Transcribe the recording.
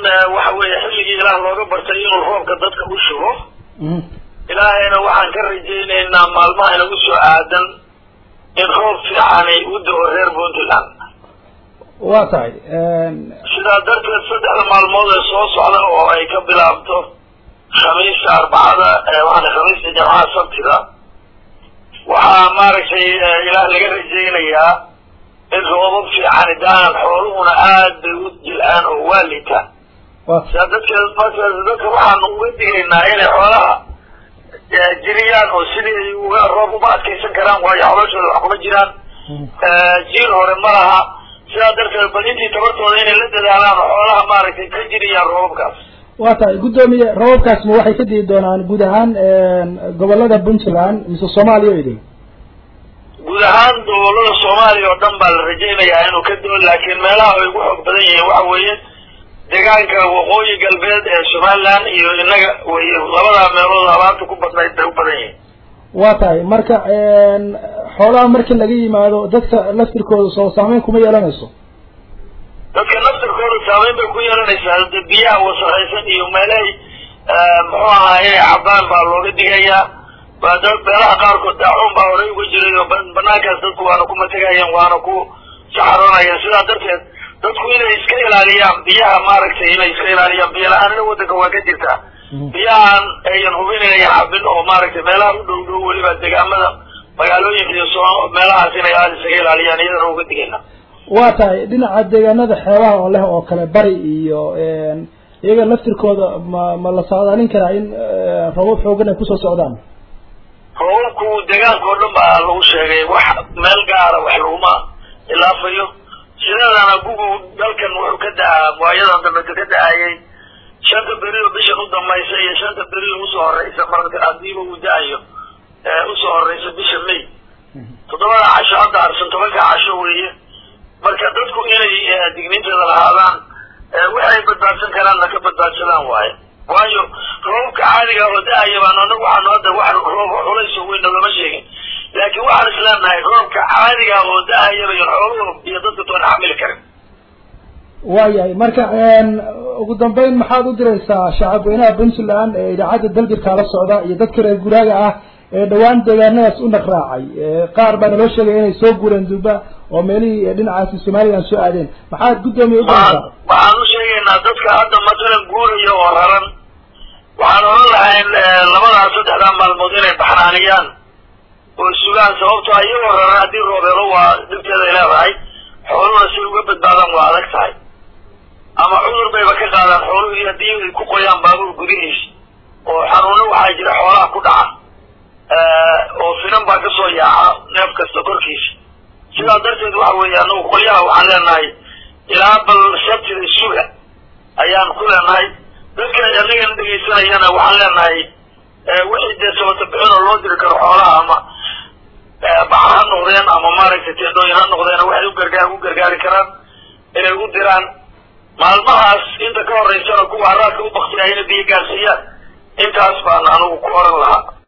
waxa weeye xilligii ilaah looga bartay inuu roobka dadka u shubo ilaahayna waxaan ka rajaynaynaa maalmaha inagu soo aadan in roob fiicanay u da-o reer puntland waa tahay sidaa darteed saddexda maalmood ee soo socda oo ay ka bilaabto khamiista arbacada waxaa khamiista jamcaha sabtida waxaa maaragtay ilaah laga rajaynayaa in roobab fiicani daan xooluhuna aad bay u jil-aan oo waa litaan sidaa dadkeed markaas dadka waxaanu uga digaynaa inay xoolaha jiriyaan oo sidii ay uga roob uma adkaysan karaan waayo xolashooda wax kuma jiraan jiil hore ma laha sidaa darteed bal intii tabartooda inay la dadaalaan oo xoolaha maaragtay ka jiriyaan roobabkaas waa tahay guddoomiye roobabkaas ma waxay ka dii doonaan guud ahaan gobolada puntland mise soomaaliya o idin guud ahaan gobolada soomaaliya oo dhan baa la rajaynayaa inuu ka doo laakiin meelaha ay ugu xoog badan yihiin waxa weeye deegaanka waqooyi galbeed ee somaliland iyo inaga wey labadaa meelood abaarta ku badnayd bay u badan yihiin waa tahay marka xoolaha markii laga yimaado dadka laftirkooda soo saameyn kuma yeelanayso dadka naftirkooda saameyn bay ku yeelanaysaa de biyaha wasaqaysan iyo meelahay muxuu ahaa inay cabaan baa looga digayaa waa dad meelaha qaarkood daacuun baa horey uga jiray oo banaankaas dadku waana ku mategayeen waana ku saxaroonayeen sidaa darteed dadku inay iska ilaaliyaan biyaha maaragtay inay iska ilaaliyaan biyo la-aanina waddanka waa ka jirtaa biyahan ayan hubin inayan cabin oo maaragtay meelaha u dhow dhow weliba degaamada magaalooyinka iyo soo meelahaas inay aada isaga ilaaliyaan iyadana uga digayna waa tahay dhinaca deegaanada xeebaha oo leh oo kale bari iyo iyaga laftirkooda ma ma la saadaalin karaa in rabab xoogan ay kusoo socdaan roobabku deegaanka oo dhan baa lagu sheegay wax meel gaara wax laguma ilaafayo sideedana gugu dalkan wuxuu ka da-aa waayadan dambe ka da-ayay shanta beri oo bishan u dambaysa iyo shanta beri oo usoo horeysa marka hadiiba uu da-ayo usoo horeysa bisha may toddobada casho hadda arsan tobanka casho weeye marka dadku inay digniinteeda lahaadaan waxay badbaadsan karaanna ka badbaadsadaan waaye waayo roobabka caadiga oo da-aya baan anagu waxaanu hadda wax roob culays oo weyn nagama sheegin laakiin waxaan isleenahay roobka caadiga oo da-ayaba iyo xooluhu iyo dadka toona xamili karin waayahay marka ugu dambeyn maxaad u diraysaa shacabweynaha puntland ee idaacadda dalgirkaa la socda iyo dadka reer guraaga ah ee dhawaan deegaanadaas u naqraacay qaar baa naloo sheegaya inay soo guureen duba oo meelihii dhinacaasi somaliland soo aadeen maxaad guddoomiye u diraysaa waxaan u sheegaynaa dadka hadda masalan guuraya oo raran waxaan oran lahayn labadaas saddexdaa maalmood inay baxnaaniyaan oo sugaan sababtoo iyagoo raran haddii roobeelo waa dhibteeda ay leedahay xooluhuna si uga badbaadaan waa adag tahay ama cudur bayba ka qaadaan xooluhii haddii ay ku qoyaan baabuur gudihiisa oo xanuuno waxaa jira xoolaha ku dhaca oo finan baa kasoo yaaca neef kasta korkiisa sidaa darteed waxa weeye anagu qolyaha waxaan leenahay ilaa bal sabtida suga ayaan ku leenahay dadka anagana dhegaysanayana waxaan leenahay wixii dee sabata bixin oo loo diri karo xoolaha ama baca ha noqdeen ama maaragtay teendhooyin ha noqdeen waxay u gargaar u gargaari karaan inay u diraan maalmahaas inta ka horeysana kuwa haraadka u baktiyayna biyo gaarsiiyaan intaas baan anigu ku oran lahaa